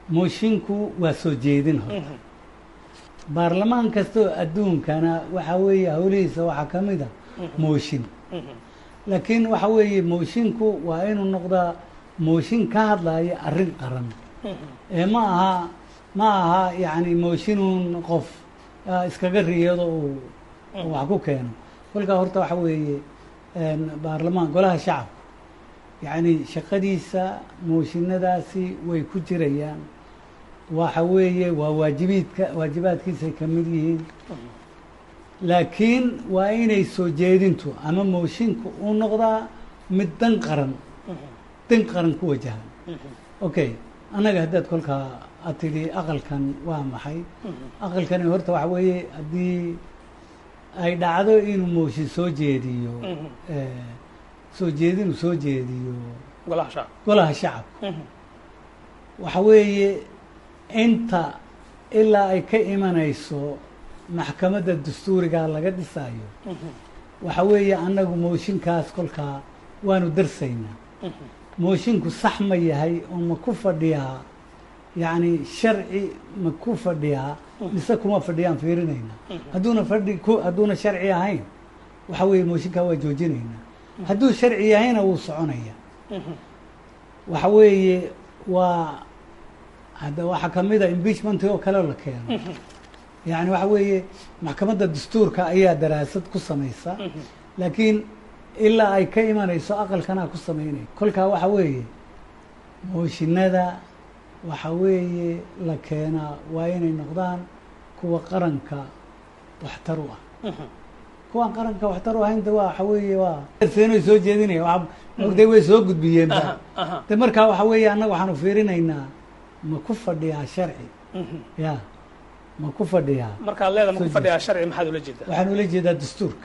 moshinku waa soo jeedin horta baarlamaan kastoo adduunkana waxaa weeye howlihiisa waxaa ka mid a mooshin laakiin waxa weeye moshinku waa inuu noqdaa mooshin ka hadlaya arrin qaran ee ma aha ma aha yacni mooshinuun qof ah, iskaga riyado uu uu wax ku keeno kolkaa horta waxa weeye een, baarlamaan golaha shacabka yacni shaqadiisa mooshinadaasi way ku jirayaan waxa weeye waa waajibiidka waajibaadkiisay ka mid yihiin laakiin waa inay soo jeedintu ama moshinku uu noqdaa mid dan qaran dan qaran ku wajahan okay annaga haddaad kolkaa aad tidhi aqalkan waa maxay aqalkani horta waxa weeye haddii ay dhacdo inuu mooshin soo jeediyo eh, soo jeedinuu soo jeediyo golaha shacab golaha shacabka waxa weeye inta ilaa ay ka imanayso maxkamadda dastuuriga laga dhisayo waxa weeye annagu mooshinkaas kolkaa waanu darsaynaa moshinku sax ma yahay oo ma ku fadhiyaa yacni sharci ma ku fadhiyaa mise kuma fadhiyaan fiirinaynaa hadduuna fadhi ku hadduuna sharci ahayn waxa weeye mooshinkaa waa joojinaynaa hadduu sharci yahayna wuu soconaya waxa weeye waa hadda waxaa ka mid a impeachment oo kale la keeno yacni waxa weeye maxkamadda dastuurka ayaa daraasad ku samaysa laakiin ilaa ay ka imanayso aqalkanaa ku samaynaya kolkaa waxa weeye mooshinada waxa weeye la keenaa waa inay noqdaan kuwa qaranka waxtar u ah kuwaan qaranka waxtar u ahaynta waa waxa weeye waa seenay soo jeedinaya waa mogday way soo gudbiyeen ba de markaa waxa weeye annaga waxaanu fiirinaynaa ma ku fadhiyaa sharci ya ma ku fadhiyaa markaad leeda ma ku Soo fadhiyaa sharci maxaad ula jeedaa waxaan ula jeedaa dastuurka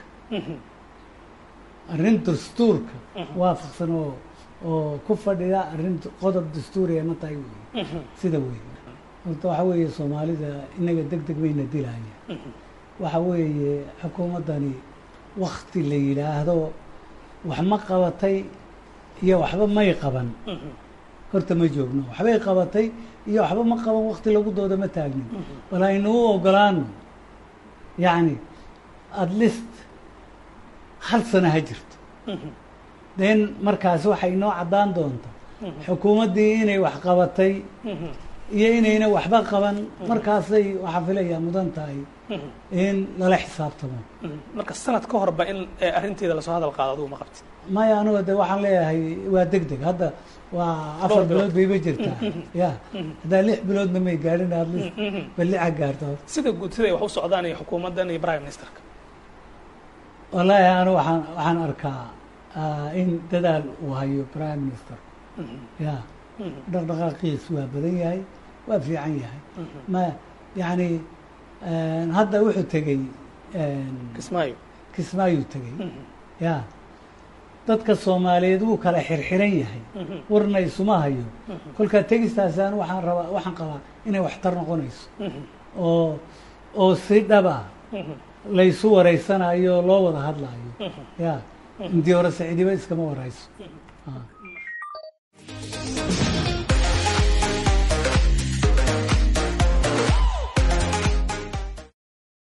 arrin dastuurka waafaqsan oo oo ku fadhida arrin qodob dastuuriya ma tahay wey sida wey horta waxa weeye soomaalida inaga deg deg bayna dilaya waxa weeye xukuumaddani wakti la yidhaahdo wax ma qabatay iyo waxba may qaban horta ma joogno waxbay qabatay iyo waxba ma qaban wakti lagu dooda ma taagnin bal aynu u ogolaano yacni at least hal sana ha jirto then markaas waxay inoo caddaan doonta xukuumaddii inay wax qabatay iyo inayna waxba qaban markaasay waxaa filayaa mudan tahay in lala xisaabtamo marka sanad ka horba in eh, arrinteeda lasoo hadal qaado adugu ma qabti maya anuga de waxaan leeyahay waa deg deg hadda waa afar Dhowr bilood. bilood bayba jirtaa ya haddaa lix biloodna may gaadhin at least bal lixa gaarto sida guud siday wax u socdaan iyo xukuumaddan iyo prime ministerka wallaahi anu waxaan waxaan arkaa ah, in dadaal uu hayo prime minister ya dhaqdhaqaaqiis waa badan yahay waa fiican yahay ma yacni hadda wuxuu tegey kismaayo kismaayuu tegey ya dadka soomaaliyeed wuu kala xirxiran yahay warna isuma hayo kolkaa tegistaasi anu waxaan rabaa waxaan qabaa inay waxtar noqonayso oo oo si dhaba laysu wareysanayo loo wada hadlaayo ya intii hore saciidiba iskama warayso Ah.